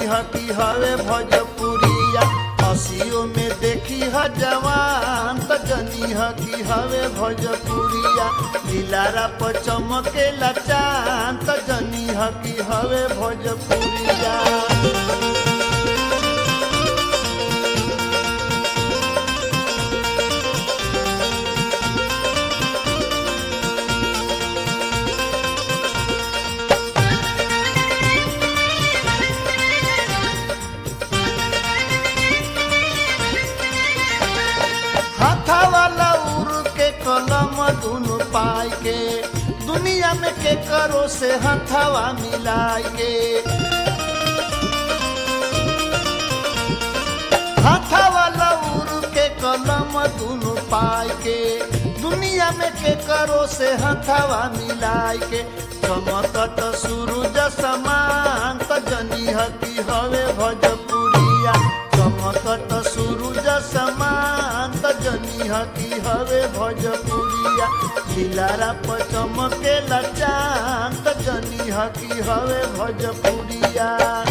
ह कि हवे भोजपुरिया हसियो में देखी ह जवान त जनी ह कि हवे भोजपुरिया दिलारा पर चमकेला चांद त जनी ह कि हवे भोजपुरिया हाथा वाला उड़ के कलम दुनु पाई के दुनिया में के करो से हथवा मिलाई के हाथा वाला उड़ के कलम दुनु पाई के दुनिया में के करो से हथवा मिलाई के चमकत सूरज समान त जनी हकी हवे भोजपुरिया चमकत सूरज समान त जनी हकी हवे भोजपुरिया दिलारा पर चमकेला चांद त जनी हकी हवे भोजपुरिया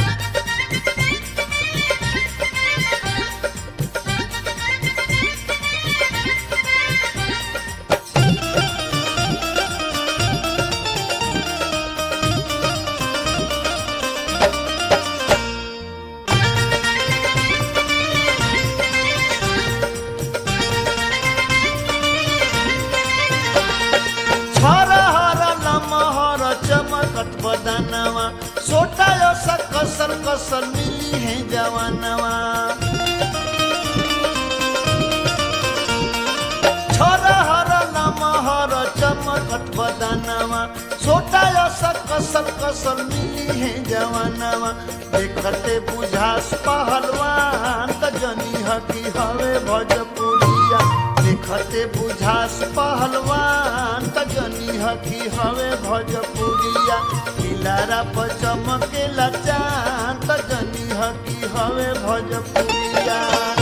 हर लमहर चमकत बदनवा सोटा सा कसर कसर मिली है जवानवा हर लमहर चमकत बदनवा सोटा सा कसर कसर मिली है जवानवा देखते बुझास पहलवान त जनी हकी हवे भोजपुरिया देखते बुझास पहलवान त जनी हकी हवे भोजपुरिया किलारा पर चमकेला चांद त जनी हकी हवे भोजपुरिया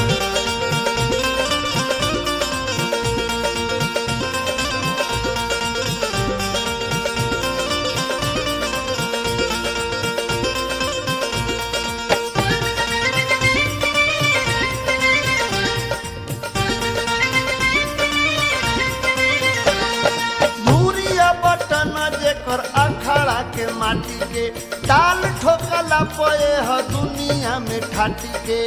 धूरिया बटन जेकर अखाड़ा के माटी के ताल ठोकला पए ह दुनिया में ठाटी के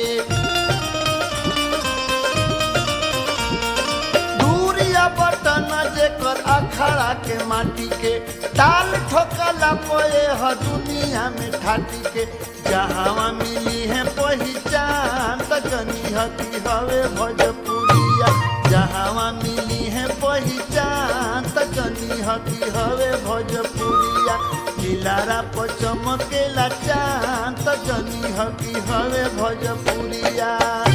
धूरिया बटन जेकर अखाड़ा के माटी के ताल ठोकला पए ह दुनिया में ठाटी के जहाँ मिली है पहचान त जनी हकी हवे भोजपुरिया जहाँ मिली है पहचान त जनी हकी हवे भोजपुरिया दिलारा पर चमकेला चांद त जनी हकी हवे भोजपुरिया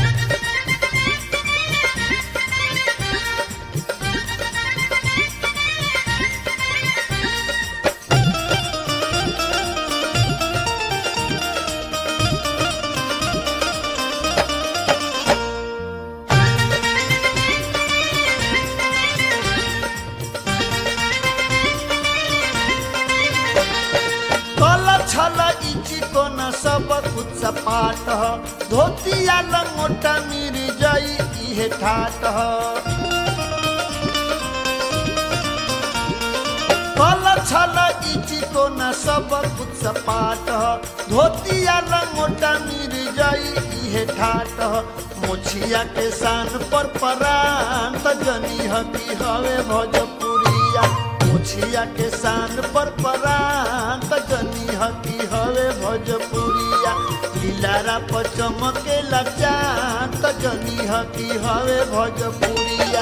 कल छल इची कोन सब कुछ सपाट ह धोतिया लंगोटा मिर जई इहे ठाट ह कल छल इची कोन सब कुछ सपाट ह धोतिया लंगोटा मिर जई इहे ठाट ह मोछिया के सान पर परान त जनी हकी हवे भोजपुरिया मुछिया के सान पर परान त जनी हकी हवे भोजपुरिया दिलारा पर चमकेला चांद त जनी हकी हवे भोजपुरिया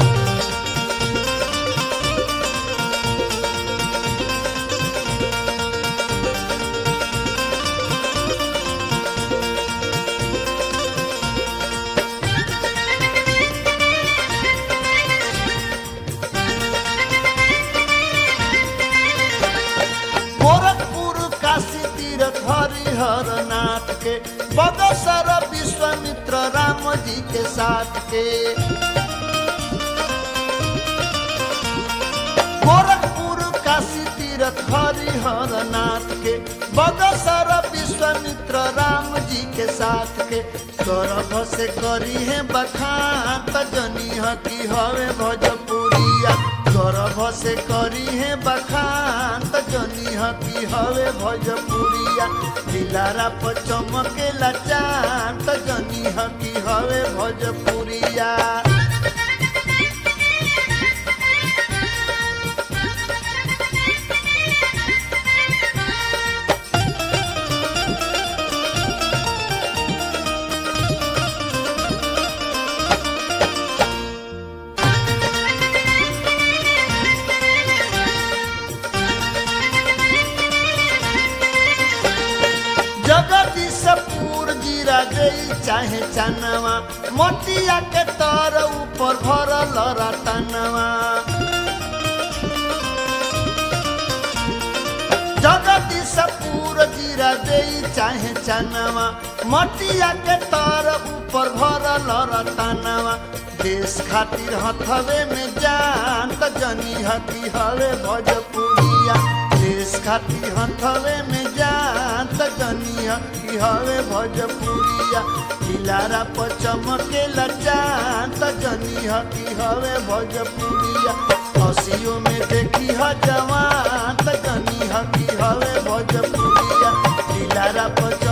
गोरखपुर काशी तीरथ हरिहर नाथ के बगसर विश्वामित्र राम जी के साथ के गोरखपुर काशी तीरथ हरि हर नाथ के बगसर विश्वामित्र राम जी के साथ के गर्भ से करी है बखान त जनी हकी हवे भोजपुरिया गर्भ से करी है बखान त जनी हकी हवे भोजपुरिया दिलारा पर चमकेला चांद त जनी हकी हवे भोजपुरिया जगदीशपुर जीरा गई चाहे चनवा मोतिया के तर ऊपर भरल रतनवा जगदीशपुर जीरा गई चाहे चनवा मोतिया के तर ऊपर भरल रतनवा देश खातिर हथवे में जान त जनी हकी हवे भोजपुरिया देश खातिर हथवे में जान त जनी हकी हवे भोजपुरिया दिलारा पर चमकेला चांद त जनी हकी हवे भोजपुरिया हसियो में देखी ह जवान त जनी हकी हवे भोजपुरिया दिलारा पर